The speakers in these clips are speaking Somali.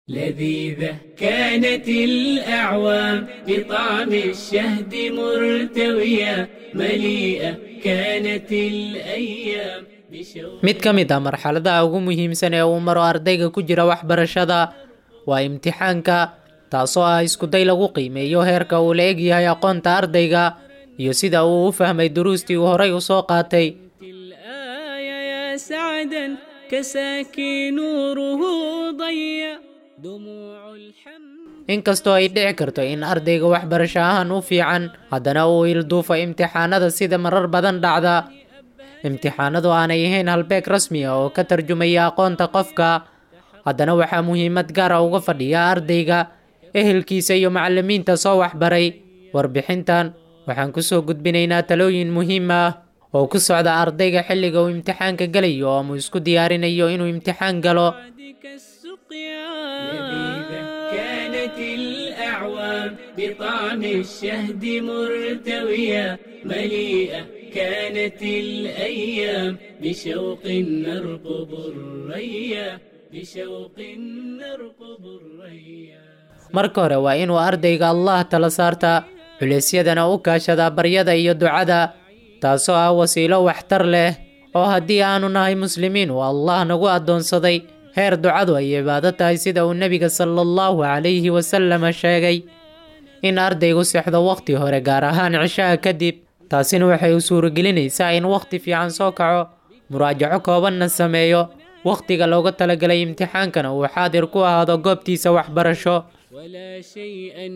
لذيذة كانت الأعوام بطعم الشهد مرتوية مليئة كانت الأيام بشوق mid ka mid ah marxaladaha ugu muhiimsan ee uu maro ardayga ku jira waxbarashada waa imtixaanka taasoo ah iskuday lagu qiimeeyo heerka uu la egyahay aqoonta ardayga iyo sida uu u fahmay duruustii uu horay u soo qaatay الآية يا سعدا كساكي نوره ضيا دموع الحمد inkastoo ay dhici karto in ardayga waxbarasho ahaan u fiican haddana uu ilduufo imtixaanada sida marar badan dhacda imtixaanadu aanay ahayn halbeeg rasmi ah oo ka tarjumaya aqoonta qofka haddana waxaa muhiimad gaar ah uga fadhiya ardayga ehelkiisa iyo macallimiinta soo waxbaray warbixintan waxaan kusoo gudbinaynaa talooyin muhiim ah oo ku socda ardayga xilliga uu imtixaanka gelayo oo uu isku diyaarinayo inuu imtixaan galo بعدك السقيا لذيذة كانت الأعوام بطعم الشهد مرتوية مليئة كانت الأيام بشوق نرقب الريا بشوق نرقب الريا marka hore waa inuu ardayga allah tala saartaa culeysyadana u kaashadaa baryada iyo ducada taasoo ah wasiilo waxtar leh oo haddii aanu nahay muslimiin uu allah nagu addoonsaday heer ducadu ay cibaado tahay sida uu nebiga sala allahu calayhi wasalama sheegay in ardaygu sexdo wakhti hore gaar ahaan cishaha kadib taasina waxay u suuragelinaysaa in wakhti fiican soo kaco muraajaco koobanna sameeyo wakhtiga looga talagalay imtixaankana uu xaadir ku ahaado goobtiisa waxbarasho ولا شيئا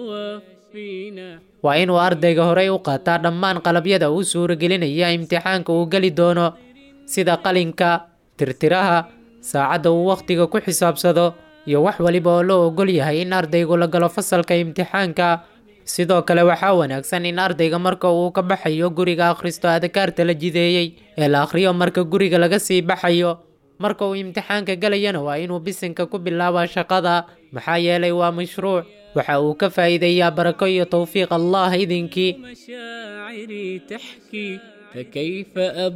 يوفينا waa inuu ardayga horey u qaataa dhammaan qalabyada uu suuragelinaya imtixaanka uu geli doono sida qalinka tirtiraha saacadda uu wakhtiga ku xisaabsado iyo wax waliba oo loo ogol yahay in ardaygu la galo fasalka imtixaanka sidoo kale waxaa wanaagsan in ardayga marka uu ka baxayo guriga akhristo adkaarta la jideeyey ee la akhriyo marka guriga laga sii baxayo marka uu imtixaanka gelayana waa inuu bisinka ku bilaabaa shaqada maxaa yeelay waa mashruuc waxa uu ka faa'iideeyaa barako iyo towfiiq allah idinkii مشاعري تحكي فكيف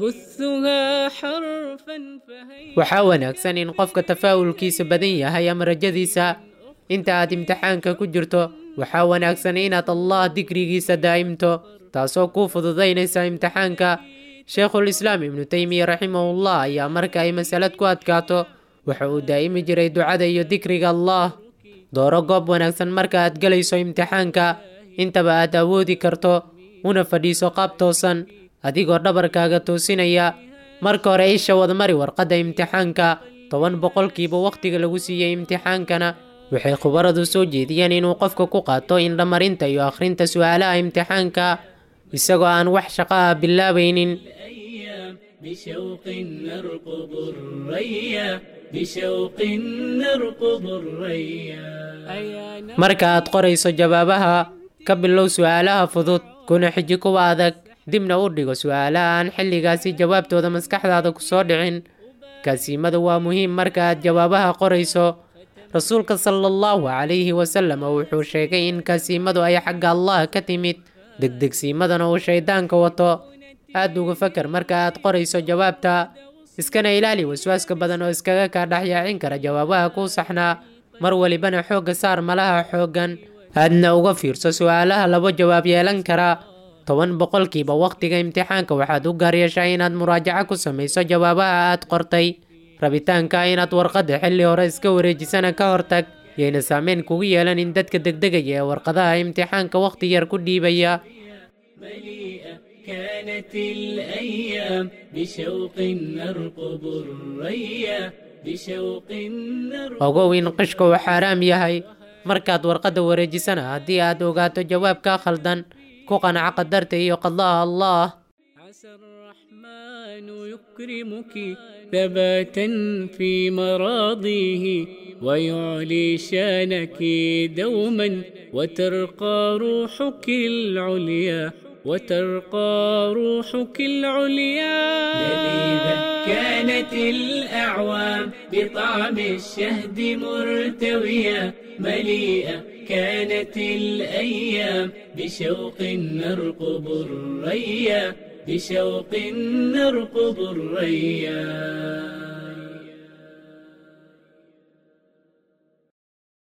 أبثها حرفا فهي waxaa wanaagsan in qofka tafaa'ulkiisa badan yahay ama rajadiisa inta aad imtixaanka ku jirto waxaa wanaagsan inaad allah dikrigiisa daa'imto taasoo kuu fududaynaysa imtixaanka sheekhulislaam ibnu teymiya raximahullah ayaa marka ay masalad ku adkaato waxa uu daa'imi jiray ducada iyo dikriga allah dooro goob wanaagsan marka aad gelayso imtixaanka intaba aad awoodi karto una fadhiiso qaab toosan adigoo dhabarkaaga toosinaya marka hore isha wadmari warqadda imtixaanka toban boqolkiiba wakhtiga lagu siiyey imtixaankana waxay khubaradu soo jeediyeen inuu qofka ku qaato indhamarinta iyo akhrinta su'aalaha imtixaanka isagoo aan wax shaqo ah bilaabaynin الأيام بشوق نرقب الريا بشوق نرقب الريا أيانا marka aad qorayso jawaabaha ka bilow su'aalaha fudud kuna xiji kuwa adag dibna u dhigo su'aalaha aan xilligaasi jawaabtooda maskaxdaada ku soo dhicin kaasiimadu waa muhiim marka aad jawaabaha qorayso rasuulka sala allahu calayhi wasalam wuxuu sheegay in kaasiimadu ay xagga allah ka timid degdegsiimadana uu shayddaanka wato aad uga fakar marka aad qorayso jawaabta iskana ilaali waswaaska badan oo iskaga kaa dhexyaacin kara jawaabaha kuu saxnaa mar walibana xoogga saar malaha xooggan aadna uga fiirso su'aalaha labo jawaab yeelan kara toban boqolkiiba wakhtiga imtixaanka waxaad u gaar yeeshaa inaad muraajaco ku samayso jawaabaha aad qortay rabitaanka inaad warqadda xilli hore iska wareejisana ka hortag yayna saameyn kugu yeelanin dadka degdegaya ee warqadaha imtixaanka wakhti yar ku dhiibaya مليئة كانت الأيام بشوق نرقب الريا بشوق نرقب ogow in qishka uu xaaraam yahay markaad warqadda wareejisana haddii aad ogaato jawaabka khaldan ku qanaca qadarta iyo qadaha allah عسى الرحمن يكرمك ثباتا في مراضيه ويعلي شانك دوما وترقى روحك العليا وترقى روحك العليا لذيذة كانت الأعوام بطعم الشهد مرتوية مليئة كانت الأيام بشوق نرقب الريا بشوق نرقب الريا